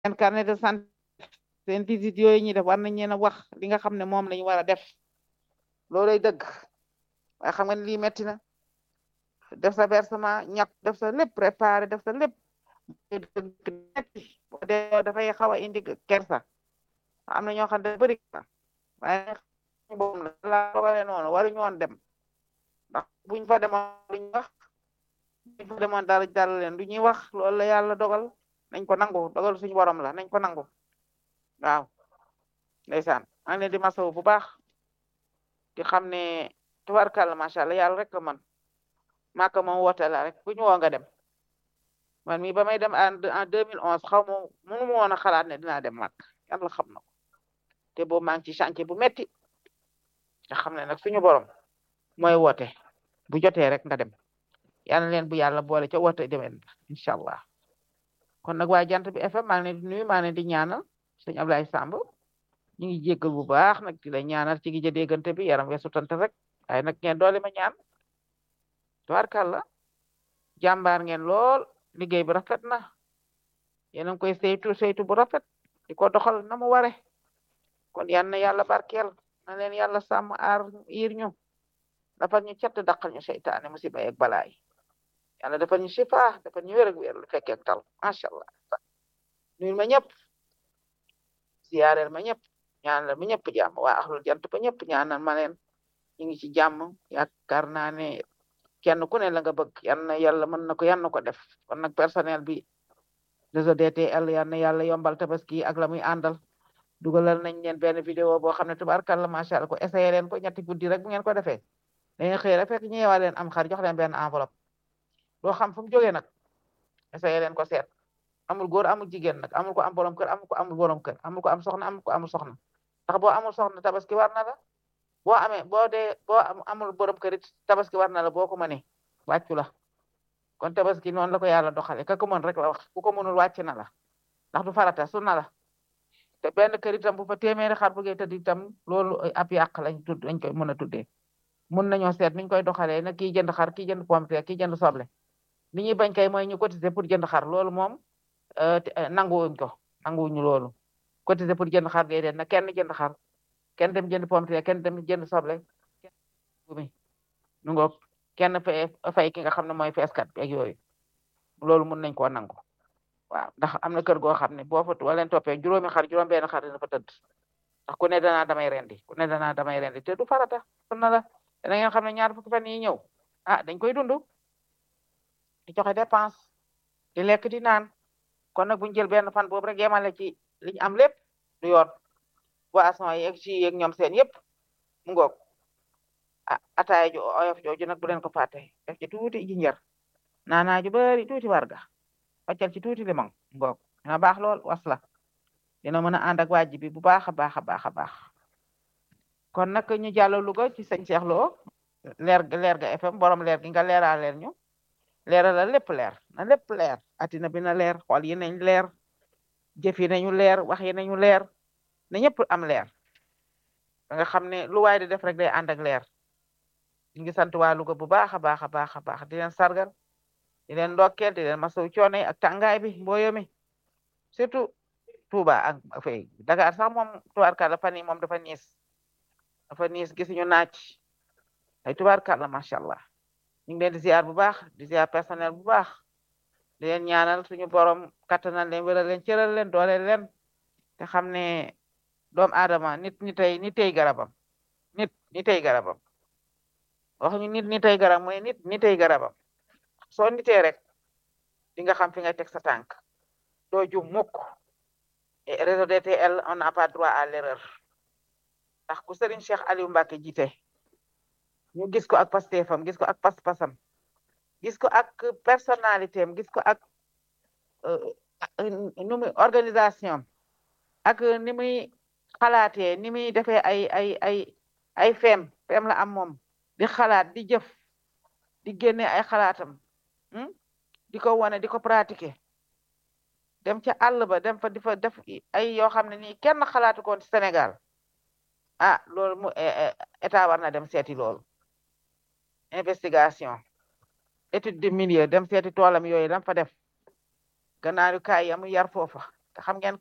seen carnet de santé seen visite yooyu ñuy def war nañ leen a wax li nga xam ne moom lañu war a def loolay dëgg waaye xam nga ne lii metti na def sa versement ñàkk def sa lépp préparé def sa lépp metti boo dee dafay xaw a indi kersa am na ñoo xam ne bëri na waaye boobu la la dogale noonu waruñu woon dem ndax buñ fa demoon luñ wax buñ fa demoon dara dara leen lu ñuy wax loolu la yàlla dogal nañ ko nangu dogal suñu borom la nañ ko nangu waaw ndeysaan maa ngi leen di masawu bu baax di xam ne tubarkàlla macha allah yàlla rek la man maaka moom woote la rek bu ñu woo nga dem man mi ba may dem en en 2011 xaw ma mënu ma woon a xalaat ne dinaa dem màkk yàlla xam na ko te boobu maa ngi ci chantier bu metti nga xam ne nag suñu borom mooy woote bu jotee rek nga dem yàlla leen bu yàlla boole ca woote demeen incha allah kon nag waa jant bi FM maa ngi leen di nuyu maa ngi leen di ñaanal sëñ Ablaye Samb ñu ngi jéggal bu baax nag di la ñaanal ci gi ja déggante bi yaram weesu tante rek waaye nag ngeen doole ma ñaan tubaarkàlla jàmbaar ngeen lool liggéey bi rafet na yéen a ngi koy saytu saytu bu rafet di ko doxal na mu ware kon yal na yàlla barkeel na leen yàlla sàmm aar yiir ñu dafa ñu cat daqal ñu seytaane musiba ak balaay yàlla dafa ñu sifa dafa ñu wér ak wér lu fekkee ak tal macha allah nuyu ma ñëpp ziyaareel ma ñëpp ñaanal ma ñëpp jàmm waa axlul jant ba ñëpp ñaanal ma leen ñu ngi ci jàmm yaakaar naa ne kenn ku ne la nga bëgg yal na yàlla mën na ko yal na ko def kon nag personnel bi réseau DTL yal na yàlla yombal tabaski ak la muy àndal dugalal nañ leen benn vidéo boo xam ne tubaarkàlla macha allah ko essayé leen ko ñetti guddi rek bu ngeen ko defee dañuy xëy rek fekk ñëwaa leen am xar jox leen benn enveloppe doo xam fu mu jógee nag essayé leen ko seet amul góor amul jigéen nag amul ko am borom kër amul ko amul borom kër amul ko am soxna amul ko amul soxna ndax boo amul soxna tabaski war na la boo amee boo dee boo amul borom kër it tabaski war na la boo ko mënee wàccu la kon tabaski noonu la ko yàlla doxale ka ko mën rek la wax ku ko mënul wàcc na la ndax du farata su na la te benn kër itam bu fa téeméeri xar bëggee tëdd itam loolu ab yàq lañ tudd lañ koy mën a tuddee mun nañoo seet niñ koy doxalee nag kii jënd xar kii jënd pomme de terre kii jënd soble li ñuy bañ kay mooy ñu cotiser pour jënd xar loolu moom nanguwuñ ko nanguwuñu loolu cotiser pour jënd xar déedéet na kenn jënd xar kenn dem jënd pomme de terre kenn dem jënd soble mi nu ngoog kenn fay fay ki nga xam ne mooy feeskat bi ak yooyu loolu mun nañ koo nangu waaw ndax am na kër goo xam ne boo fa wala leen toppee juróomi xar juróom benn xar dina fa tëdd ndax ku ne danaa damay rendi ku ne danaa damay rendi te du farata sunna la dana ngeen xam ne ñaar fukki fan yi ñëw ah dañ koy dund di joxe dépense di lekk di naan kon nag buñu jël benn fan boobu rek yemale ci liñ am lépp du yoon boisson yi ak jus yeeg ñoom seen yëpp mu ngoog ah ataaya ju oyof jooju nag bu leen ko fàtte def ci tuuti jinjar naanaa ju bari tuuti warga wàccal ci tuuti limon ngoog dina baax lool wasla dina mën a ànd ak wàjji bi bu baax a baax a baax a baax kon nag ñu jàll Louga ci sëñ Cheikh Lo leer leer ga FM borom leer gi nga leeral leer ñu leeral la lépp leer na lépp leer atina bi na leer xool yi nañ leer jëf yi nañu leer wax yi nañu leer na ñëpp am leer da nga xam ne lu waay di def rek day ànd ak leer ñu ngi sant waa Louga bu baax a baax a baax a baax di leen sargal di leen ndokkeel di leen masawu coono yi ak tàngaay bi mbooyo mi surtout Touba ak fay Dakar sax moom tubaarkàlla fan yi moom dafa niis dafa niis gisuñu naaj ay tubaarkàlla macha allah ñu ngi leen di ziar bu baax di ziar personnel bu baax di leen ñaanal suñu borom kattanal leen wéral leen cëral leen dooleel leen te xam ne doomu aadama nit ñi tey ni tey garabam nit ni tey garabam wax ñu nit ni tey garab mooy nit ni tey garabam soo nitee rek di nga xam fi nga teg sa tànk doo jum mukk et réseau DTL on n'a pas droit à l'erreur ndax ku Serigne Cheikh Aliou Mbacke jiite ñu gis ko ak pastéefam gis ko ak pas-pasam gis ko ak personnalité am gis ko ak nu muy organisation ak ni muy xalaatee ni muy defee ay ay ay ay feem feem la am moom di xalaat di jëf di génne ay xalaatam di ko wane di ko pratiquer dem ca àll ba dem fa di fa def ay yoo xam ne nii kenn xalaatu ko ci Sénégal ah loolu mu état war na dem seeti loolu investigation étude de milieu dem seeti toolam yooyu lam fa def gannaaru kaay yamu yar foofa xam ngeen